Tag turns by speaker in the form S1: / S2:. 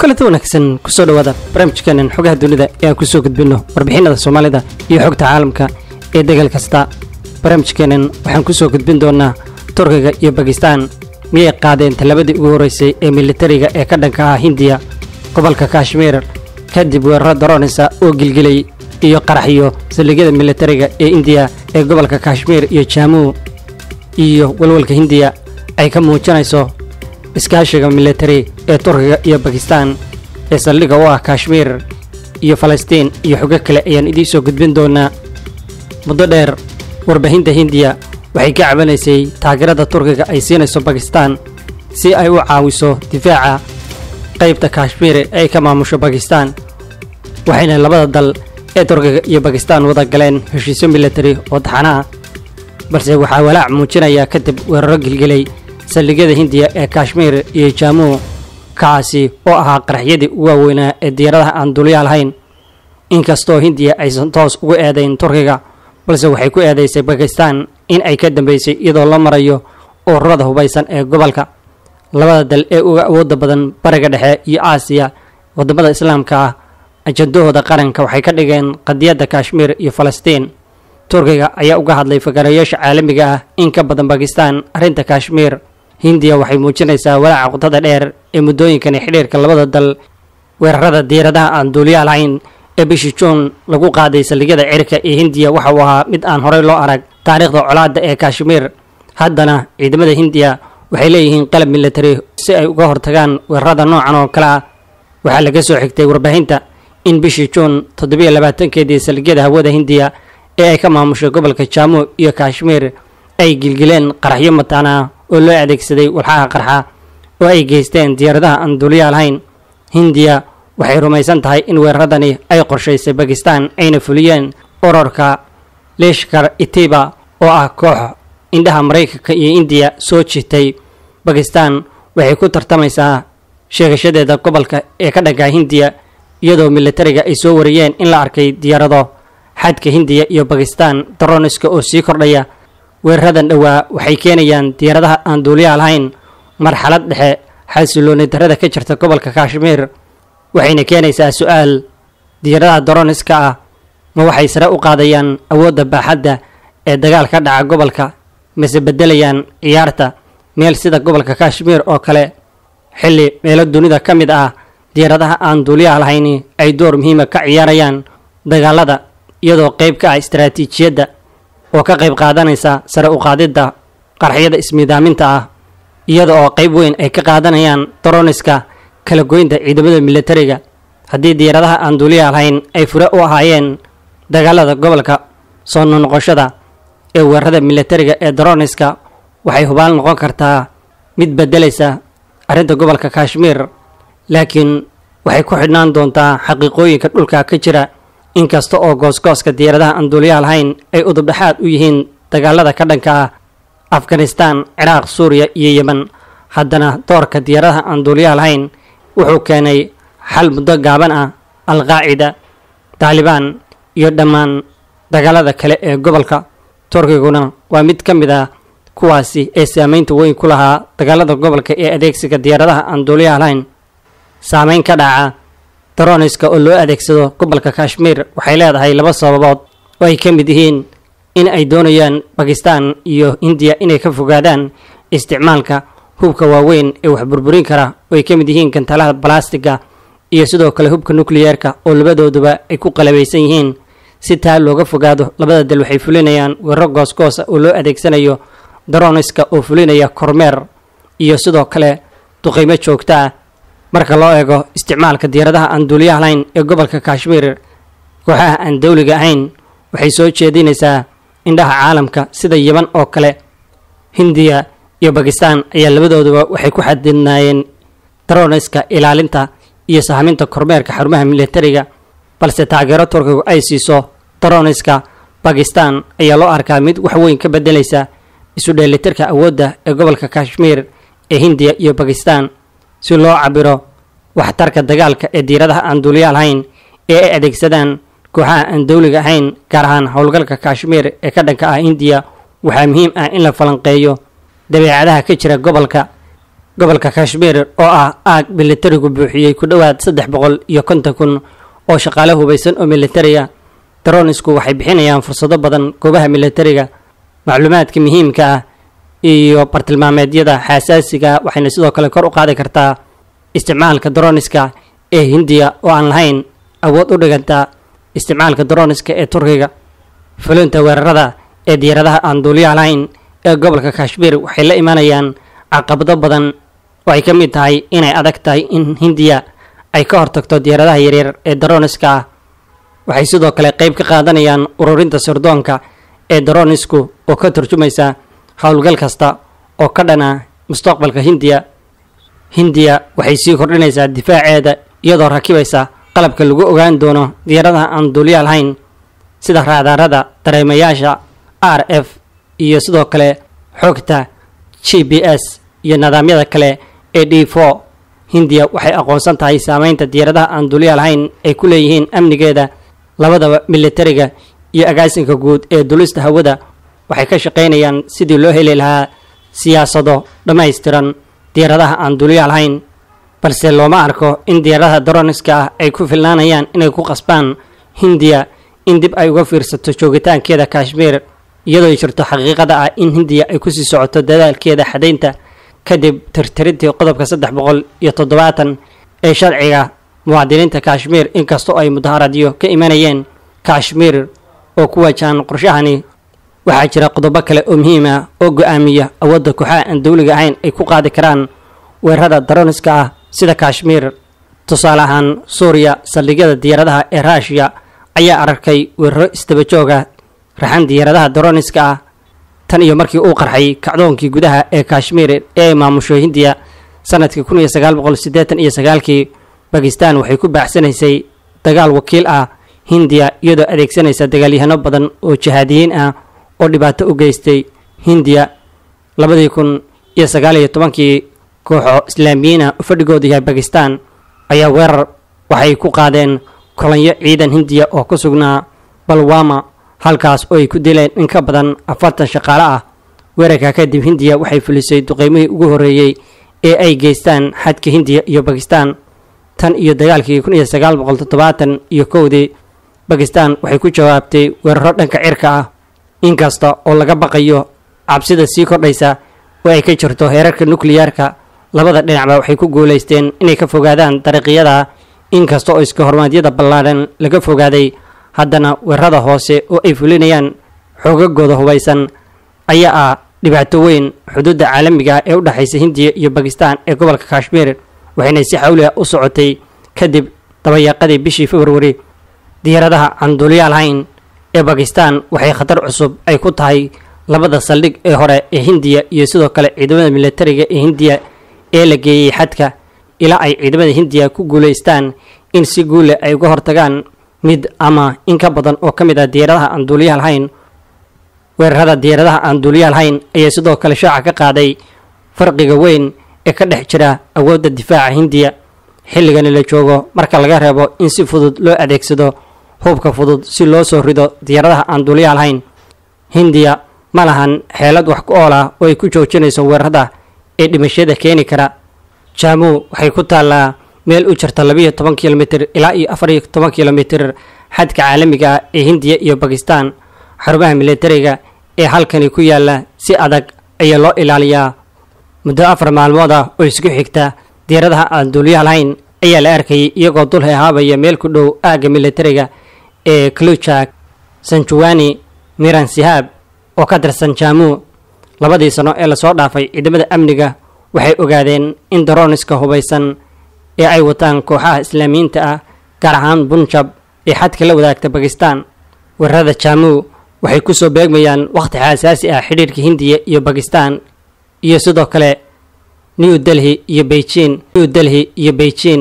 S1: kulanti wanaagsan kusoo dhawaada barnaamijkeenan xogaha dunida ee aan kusoo gudbinno warbixinada soomaalida iyo xogta caalamka ee degal kasta barnaamijkeenan waxaan kusoo gudbin doonaa turkiga iyo bakistaan miyay qaadeen tallabadii ugu horreysay ee militariga ee ka dhanka ah hindiya gobolka kashmiir kadib weeraro daroonisa oo gilgilay iyo qaraxyo saldhigyada militariga ee indiya ee gobolka kashmiir iyo jaamuu iyo walwalka hindiya ay ka muujinayso iskaashiga militari ee turkiga iyo bakistaan ee saldhigga u ah kashmiir iyo falastiin iyo xogo kale ayaan idiin soo gudbin doonaa muddo dheer warbaahinta hindiya waxay ka cabanaysay taageerada turkiga ay siinayso bakistaan si ay u caawiso difaaca qaybta kashmiir ee ay ka maamusho bakistaan waxayna labada dal ee turkiga iyo bakistaan wada galeen heshiisyo militari oo taxana ah balse waxaa walaac muujinaya kadib weeraro gilgilay saldhigyada hindiya ee kashmiir iyo jaamuu kaasi oo ahaa qaraxyadii ugu waaweynaa ee diyaaradaha aan dulyaa lahayn inkastoo hindiya aysan toos ugu eedayn turkiga balse waxay ku eedaysay bakistaan in ay ka dambaysay iyadoo la marayo ururada hubaysan ee gobolka labada dal ee uga awoodda badan bariga dhexe iyo aasiya waddamada islaamka ah ajandahooda qaranka waxay ka dhigeen qadiyadda kashmiir iyo falastiin turkiga ayaa uga hadlay fagarayaasha caalamiga ah in ka badan bakistaan arrinta kashmiir hindiya waxay muujinaysaa walaaca qudada dheer ee muddooyinkani xidhiirka labada dal weerarada diiradaha aan duuliyaa lahayn ee bishii juun lagu qaaday saldhigyada cirka ee hindiya waxa uu ahaa mid aan horey loo arag taariikhda colaadda ee kashmiir haddana ciidamada hindiya waxay leeyihiin qalab militari si ay uga hortagaan weerarada noocan oo kale ah waxaa laga soo xigtay warbaahinta in bishii juun toddobiyo labaatankeedii saldhigyada hawada hindiya ee ay ka maamushay gobolka jaamu iyo kashmiir ay gilgileen qaraxyo mataana oo loo adeegsaday walxaha qarxa oo ay geysteen diyaaradaha aan duuliyaa lahayn hindiya waxay rumaysan tahay in weeraradani ay qorshaysay bakistaan ayna fuliyeen urarka leshkar itiba oo ah koox indhaha maraykanka iyo indiya soo jitay bakistaan waxay ku tartamaysaa sheegashadeeda gobolka ee ka dhanka hindiya iyadoo militariga ay soo wariyeen in la arkay diyaarado xadka hindiya iyo bakistaan daroniska oo sii kordhaya weeraradan dhowaa waxay keenayaan diyaaradaha aan duuliyaa lahayn marxalad dhexe xasilooni darada ka jirta gobolka kashmiir waxayna keenaysaa su-aal diyaaradaha daroniska ah ma waxay sare u qaadayaan awoodda baaxadda ee dagaal ka dhaca gobolka mase beddelayaan ciyaarta meel sida gobolka kashmiir oo kale xilli meelo dunida ka mid ah diyaaradaha aan duuliyaha lahayni ay door muhiima ka ciyaarayaan dagaalada iyadoo qayb ka ah istaraatiijiyadda oo ka qayb qaadanaysa sare u qaadidda qarxyada ismiidaaminta ah iyada oo qayb weyn ay ka qaadanayaan daroniska kala goynta ciidamada militariga haddii diyaaradaha aan duuliyaha lahayn ay fure u ahaayeen dagaalada gobolka soo nonoqoshada ee weerarada militariga ee daroniska waxay hubaal noqon kartaa mid beddelaysa arrinta gobolka kashmiir laakiin waxay ku xidhnaan doontaa xaqiiqooyinka dhulka ka jira inkasta oo goosgooska diyaaradaha aan duuliyaha lahayn ay udubdhexaad u yihiin dagaalada ka dhanka ah afghanistaan ciraaq suuriya iyo yemen haddana doorka diyaaradaha aan duuliyaha lahayn wuxuu keenay xal muddo gaaban ah alqaacida taalibaan iyo dhammaan dagaalada kale ee gobolka turkiguna waa mid ka mid ah kuwaasi ee saameynta weyn ku lahaa dagaalada gobolka ee adeegsiga diyaaradaha aan duuliyaha lahayn saameyn ka dhaca daroniska oo loo adeegsado gobolka kashmiir waxay leedahay laba sababood oo ay ka mid yihiin in ay doonayaan bakistaan iyo indiya inay ka fogaadaan isticmaalka hubka waaweyn ee wax burburin kara oo ay ka mid yihiin gantalaha balastiga iyo sidoo kale hubka nukliyeerka oo labadooduba ay ku qalabaysan yihiin si taa looga fogaado labada dal waxay fulinayaan weeraro goosgoosa oo loo adeegsanayo daroniska oo fulinaya kormeer iyo sidoo kale duqaymo joogto ah marka loo eego isticmaalka diyaaradaha aan duuliyaha lahayn ee gobolka kashmiir kooxaha aan dawliga ahayn waxay soo jeedinaysaa indhaha caalamka sida yeman oo kale hindiya iyo bakistaan ayaa labadooduba waxay ku xadidnaayeen daroniska ilaalinta iyo sahminta kormeerka xarumaha militariga balse taageero turkigu ay siiso daroniska bakistaan ayaa loo arkaa mid wax weyn ka beddelaysa isu dheelitirka awoodda ee gobolka kashmiir ee hindiya iyo bakistaan si loo cabiro waxtarka dagaalka ee diiradaha aan duuliyaa lahayn ee ay adeegsadaan kooxaha aan dawliga ahayn gaar ahaan howlgalka kashmiir ee ka dhanka ah hindiya waxaa muhiim ah in la falanqeeyo dabeecadaha ka jira gobolka gobolka kashmiir oo ah aag militarigu buuxiyey ku dhowaad saddex boqol iyo konton kun oo shaqaale hubaysan oo militariga daronisku waxay bixinayaan fursado badan goobaha militariga macluumaadka muhiimka ah iyo bartilmaameedyada xasaasiga waxayna sidoo kale kor u qaadi kartaa isticmaalka daroniska ee hindiya oo aan lahayn awood u dhiganta isticmaalka daroniska ee turkiga fulinta weerarada ee diyaaradaha aan duuliyaha lahayn ee gobolka kashmiir waxay la imanayaan caqabado badan oo ay ka mid tahay inay adag tahay in hindiya ay ka hortagto diyaaradaha yaryar ee daroniska ah waxay sidoo kale qayb ka qaadanayaan ururinta sirdoonka ee daronisku oo ka turjumaysa howlgal kasta oo ka dhana mustaqbalka hindiya hindiya waxay sii kordhinaysaa difaaceeda iyadoo rakibaysa qalabka lagu ogaan doono diyaaradaha aan duuliya lahayn sida raadaarada dareemayaasha r f iyo sidoo kale xogta g b s iyo nidaamyada kale ee d for hindiya waxay aqoonsan tahay saameynta diyaaradaha aan duuliya lahayn ay ku leeyihiin amnigeeda labadaba militariga iyo agaasinka guud ee dulista hawada waxay ka shaqaynayaan sidii loo heli lahaa siyaasado dhammaystiran diyaaradaha aan duuliya lahayn balse looma arko in diyaaradaha daroniska ah ay ku filnaanayaan inay ku qasbaan hindiya in dib ay uga fiirsato joogitaankeeda kashmiir iyadoo jirto xaqiiqada ah in hindiya ay kusii socoto dadaalkeeda xadaynta kadib tirtirintii qodobka saddex boqol iyo toddobaatan ee sharciga muwaadiniinta kashmiir inkastoo ay mudaharaadyo ka imanayeen kashmiir oo ku wajahan qorshahani waxaa jira qodobo kale oo muhiim ah oo go-aamiya awoodda kooxaha aan dowliga ahayn ay ku qaadi karaan weerarada daroniska ah sida kashmiir tusaale ahaan suuriya saldhigyada diyaaradaha ee ruushiya ayaa arkay weeraro isdaba jooga raxan diyaaradaha daroniska ah tan iyo markii uu qarxay kacdoonkii gudaha ee kashmiir ee ay maamusho hindiya sanadkii kun iyo sagaal boqol siddeetan iyo sagaalkii bakistan waxay ku baaxsanaysay dagaal wakiil ah hindiya iyadoo adeegsanaysa dagaalyahano badan oo jihaadiyiin ah oo dhibaato u geystay hindiya labadii kun iyo sagaal iyo tobankii kooxo islaamiyiin ah oo fadhigoodu yahay bakistan ayaa weerar waxay ku qaadeen kolanyo ciidan hindiya oo ku sugnaa balwama halkaas oo ay ku dileen in ka badan afartan shaqaale ah weerarka kadib hindiya waxay fulisay duqeymihii ugu horreeyey ee ay geystaan xadka hindiya iyo bakistan tan iyo dagaalkii kun iyo sagaal boqol toddobaatan iyo kowdii bakistan waxay ku jawaabtay weeraro dhanka cirka ah inkasta oo laga baqayo cabsida sii kordhaysa oo ay ka jirto heerarka nukliyaarka labada dhinacba waxay ku guulaysteen inay ka fogaadaan dariiqyada inkasta oo iska hormaadyada ballaadhan laga fogaaday haddana weerarada hoose oo ay fulinayaan xoogagooda hubaysan ayaa ah dhibaato weyn xuduudda caalamiga ee u dhexaysa hindiya iyo bakistan ee gobolka kashmiir waxayna si xawli ah u socotay kadib dabayaaqadii bishii februari diyaaradaha aan duuliyaal hayn ee bakistan waxay khatar cusub ay ku tahay labada saldhig ee hore ee hindiya iyo sidoo kale ciidamada militariga ee hindiya ee la geeyey xadka ilaa ay ciidamada hindiya ku guulaystaan in si guule ay uga hortagaan mid ama in ka badan oo ka mid ah diyaaradaha aan duuliyaal hayn weerarada diyaaradaha aan duuliyaal hayn ayaa sidoo kale shaaca ka qaaday farqiga weyn ee ka dhex jira awoodda difaaca hindiya xilligani la joogo marka laga reebo in si fudud loo adeegsado hubka fudud si loo soo rido diyaaradaha aan duuliyaal hayn hindiya ma lahan xeelad wax ku ool ah oo ay ku joojinayso weerarada ee dhimashada keeni kara jaamu waxay ku taallaa meel u jirta labiiyo toban kilomitir ilaa iyo afar iyo toban kilomitir xadka caalamiga ah ee hindiya iyo bakistan xarumaha militariga ee halkani ku yaala si adag ayaa loo ilaaliyaa muddo afar maalmood ah oo isku xigta diyaaradaha aan duuliyaha lahayn ayaa la arkayay iyagoo dul hehaabaya meel ku dhow aagga militariga ee kluchak sanjuwani miran sihaab oo ka tirsan jaamu labadii sano ee lasoo dhaafay ciidamada amniga waxay ogaadeen in daroniska hubaysan ee ay wataan kooxaha islaamiyiinta ah gaar ahaan bunjab ee xadka la wadaagta bakistan weerarada jaamu waxay kusoo beegmayaan wakhti xasaasi ah xidhiirka hindiya iyo bakistan iyo sidoo kale new delhi iyo beijing new delhi iyo beijing